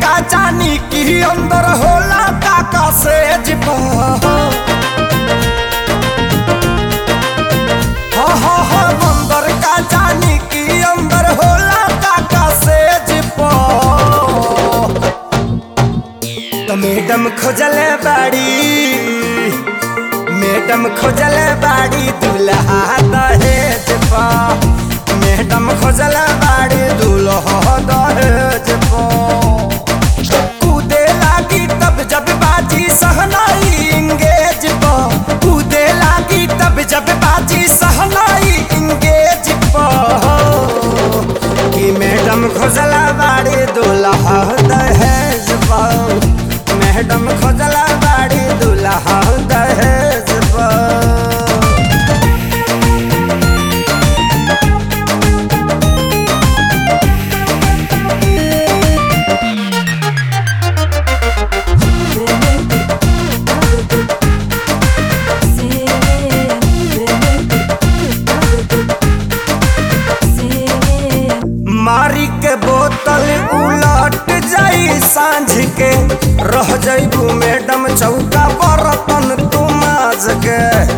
का जानी की अंदर होला काका से जिपा हा हा हा अंदर का जानी की अंदर होला काका से जिपा तो मैडम खोजले बाड़ी मैडम खोजले बाड़ी दूल्हा दहेज पा मैडम खोजले बाड़ी दूल्हा दहेज पा कूदे लागी तब जब बाजी सहनाई इंगेज पा कूदे लागी तब जब बाजी सहनाई इंगेज पा कि मैडम खोजला बाड़ी दूल्हा दहेज पा मैडम खोजला बाड़ी दूल्हा दहेज पा मारी के बोतल उलट जाई सांझ के रह जाइबू मैडम चौका बर्तन तू माज के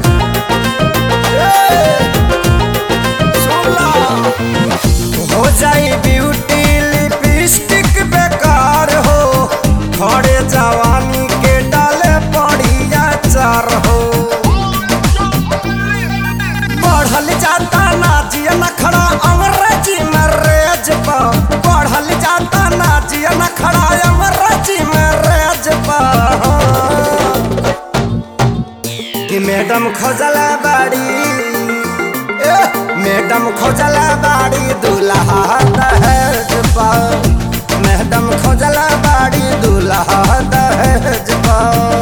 ए, सुनला। हो जाई ब्यूटी लिपस्टिक बेकार हो खड़े जवानी के डाले पड़िया चार हो बढ़ल जाता नाजिया नखड़ा अंग्रेजी में रेज पा बढ़ल जाता नाजिया नखड़ा अंग्रेजी में रेज पा कि मैडम खोजला बाड़ी ए, मैडम खोजला बाड़ी दूल्हा दहेज पा मैडम खोजला बाड़ी दूल्हा दहेज पा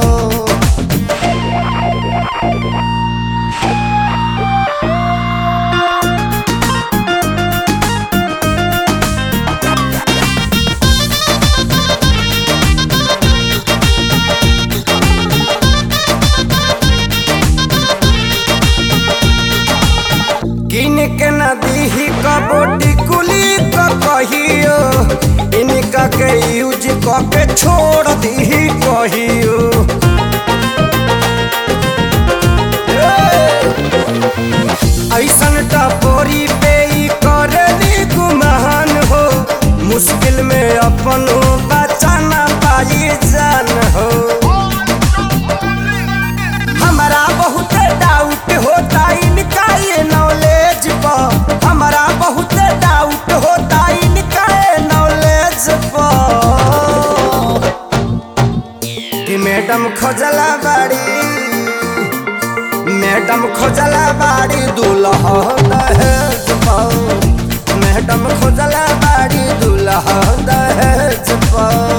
किन के नदी ही कबोटी कुली क कहियो इनका के यूज क के छोड़ दी कहियो ऐसन टपोरी पे ई करनी गुमान हो मुश्किल में अपन बचाना पाई जान हो हमारा बहुत डाउट होता इनका ये नॉलेज पर हमारा बहुत डाउट होता इनका ये नॉलेज पर कि मैडम खोजला बाड़ी मैडम खोजला बाड़ी दूल्हा दहेज पर मैडम खोजला बाड़ी दूल्हा दहेज पर